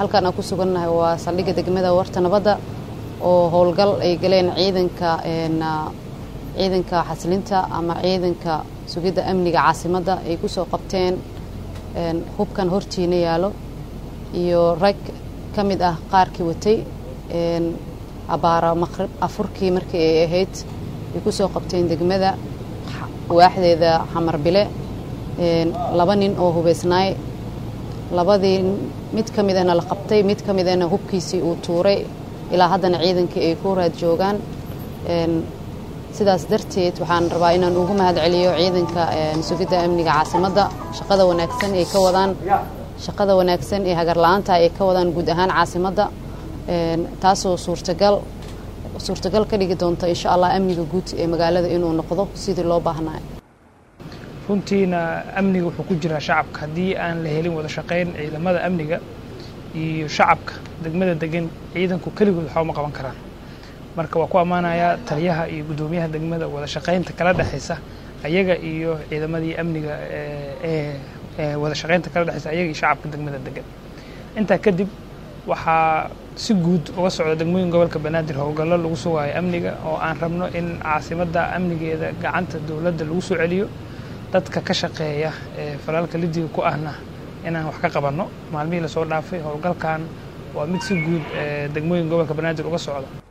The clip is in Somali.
halkan aan ku sugannahay waa saldhigga degmada warta nabadda oo howlgal ay galeen ciidanka ciidanka xasilinta ama ciidanka sugidda amniga caasimadda ay ku soo qabteen hubkan hortiina yaalo iyo rag ka mid ah qaarkii watay abaara maqrib afurkii markii ay ahayd ay ku soo qabteen degmada waaxdeeda xamar bile laba nin oo hubaysnaay labadii mid ka midana la qabtay mid ka midana hubkiisii uu tuuray ilaa haddana ciidankii ay ku raad joogaan sidaas darteed waxaan rabaa inaan ugu mahad celiyo ciidanka sugidda amniga caasimadda shaqada wanaagsan ay ka wadaan shaqada wanaagsan ee hagarla-aanta ay ka wadaan guud ahaan caasimadda taasoo suurtagal suurtagal ka dhigi doonta insha allah amniga guud ee magaalada inuu noqdo sidii loo baahnayo runtiina amniga wuxuu ku jiraa shacabka haddii aan la helin wada shaqayn ciidamada amniga iyo shacabka degmada degan ciidanku keligood waxba uma qaban karaan marka waa ku ammaanayaa taliyaha iyo guddoomiyaha degmada wada shaqaynta kala dhexaysa ayaga iyo ciidamadii amniga ee wada shaqaynta kala dhexaysa ayaga iyo shacabka degmada degan intaa kadib waxaa si guud uga socda degmooyin gobolka banaadir howlgallo lagu sugaayo amniga oo aan rabno in caasimadda amnigeeda gacanta dowladda lagu soo celiyo dadka ka shaqeeya ee falaalka lidiga ku ahna inaan wax ka qabanno maalmihii lasoo dhaafay howlgalkan waa mid si guud degmooyin gobolka banaadir uga socda